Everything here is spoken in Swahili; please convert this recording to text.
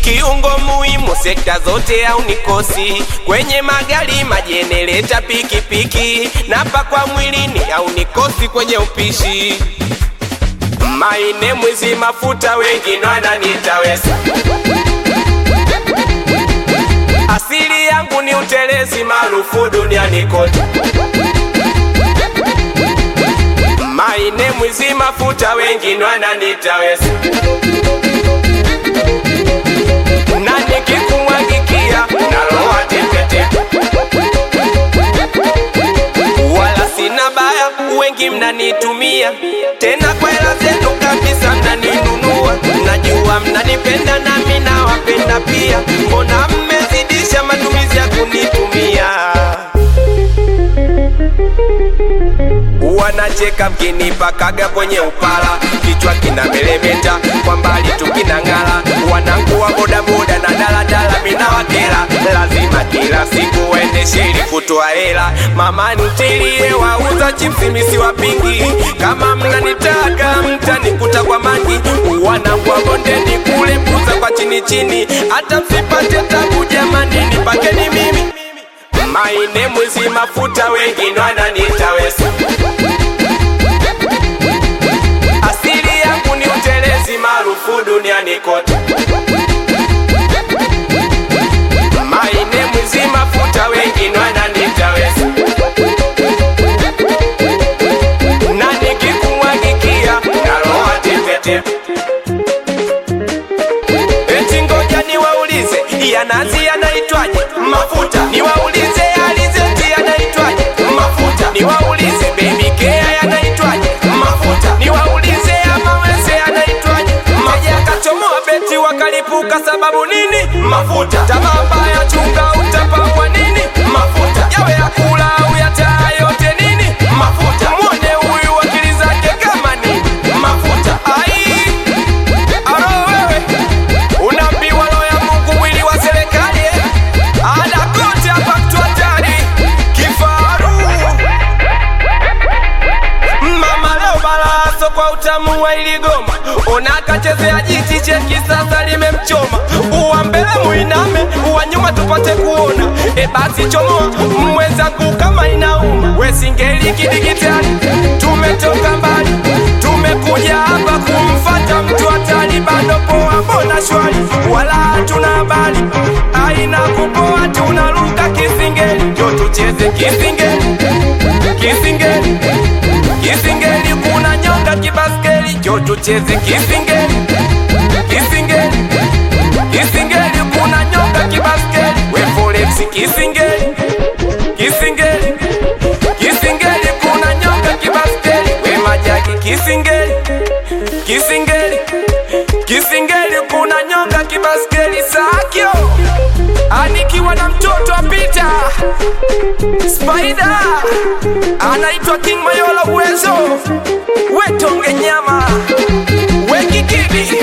kiungo muhimu sekta zote au nikosi kwenye magari majenereta pikipiki napa kwa mwilini au nikosi kwenye upishi maine mwizi mafuta wengine wananitawesa asili yangu ni utelezi maarufu duniani kote maine mwizi mafuta wengine wananitawesa na nikikumwagikia naloa tepete wala sina baya wengi mnanitumia tena kwa hela zenu kabisa mnaninunua najua mnanipenda nami nawapenda pia mbona mmezidisha matumizi ya kunitumia wanacheka mkinipakaga kwenye upala kichwa kina melemeta kwa mbali tukinang'ala wanangu wa bodaboda na daladala minawakela lazima kila siku waendeshe ili kutoa hela mama ntilie wauza chipsi misi wapingi kama mnanitaka mtanikuta kwa mangi wanangu wa bondeni kule puza kwa chini chini hata msipate tabu jamani nipakeni mimi maine mwizi mafuta wengine wananitawesa asili yangu ni utelezi maarufu duniani kote maine mwizi mafuta wengine wananitawesa na nikikumwagikia naloa tepetepe eti ngoja niwaulize yanazi yanaitwaje mafuta niwaulize alizeti yanaitwaje mafuta niwaulize baby care yanaitwaje mafuta niwaulize amawese yanaitwaje maji akachomoa beti wakalipuka sababu nini mafuta tamaa mbaya chunga utapakwa nini mafuta yawe ya kula au ya taa yote nini mafuta mwone huyu akili zake kama nini mafuta ai aro wewe unaambiwa roho ya Mungu mwili wa serikali eh? ada kote hapa mtu hatari kifaru mama leo balaso kwa utamu wa iligoma unakachezea jiti cheki sasa limemchoma uwa mbele muiname uwa nyuma tupate kuona e basi chomoa mwenzangu kama inauma wesingeli kidigitali tumetoka mbali tumekuja hapa kumfata mtu hatari bado poa mbona shwari wala hatuna habari aina kupoa tunaruka kisingeli njo tucheze kisingeli kisingeli kisingeli kuna nyonga kibaskeli njo tucheze kisingeli kisingeli kisingeli kuna nyonga kibaskeli we forex kisingeli kisingeli kisingeli kuna nyonga kibaskeli we majaki kisingeli kisingeli kisingeli kuna nyonga kibaskeli sakyo anikiwa na mtoto apita Spider anaitwa King Mayola uwezo wetonge nyama wekikidi